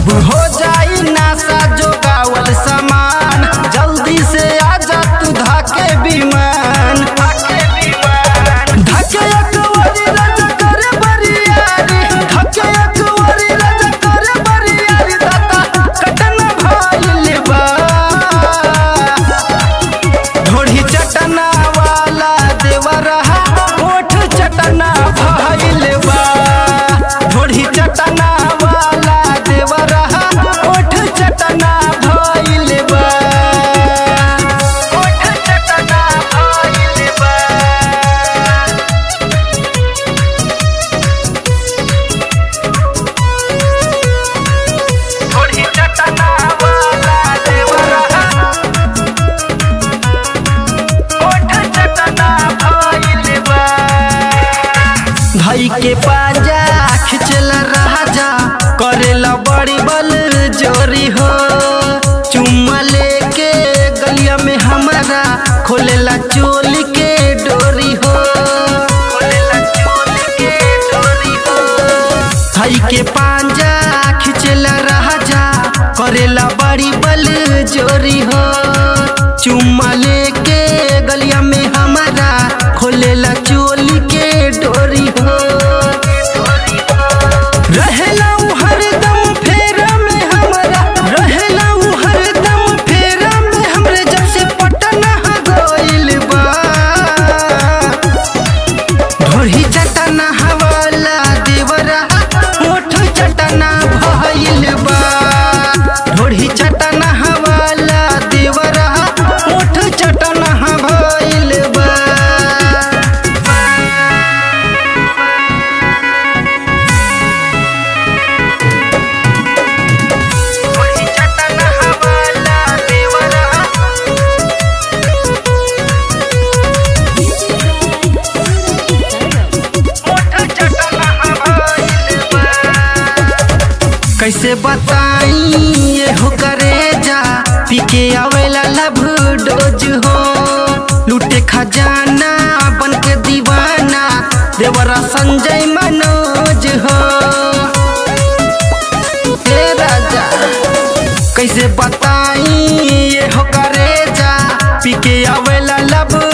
सब हो जाई नासा जोगावल सामान जल्दी से आजा तू धाके विमान धाके अकवरी राजा करे बरियारी धाके अकवरी राजा करे बरियारी दाता कटना भइल बा ढोढ़ी चटना वाला देवरहा ओठ चटना भइल बा ढोढ़ी चटना वाला देवरहा ओठ चटना भइल बा ओठ चटना भइल बा ढोढ़ी चटना वाला देवरहा ओठ चटना भइल बा धई के पाजा खिचला राजा करेला बड़ी बल जोरी हो चुम्मा लेके गलिया में हमारा खोलेला चोल के डोरी हो खोलेला चोल के डोरी हो धई के पांजा खिचला राजा करेला बड़ी बल जोरी हो चुम्मा लेके गलिया में हमारा खोलेला चोली के डोरी हो रहेला उ हरदम फेरा में हमरा रहेला उ हरदम फेरा में हमरे जब से पटना गइल बा ढोढ़ी चटना हवाला देवरा ओठ चटना भइल बा ढोढ़ी चटना हवाला देवरा ओठ चटना भइल बा ढोढ़ी चटना हवाला देवरा कैसे बताई ये हो करे जा पी के आवेला लब डोज हो लूटे खजाना बन के दीवाना देवरा संजय मनोज हो ए राजा कैसे बताई ये हो करे जा पी के आवेला लब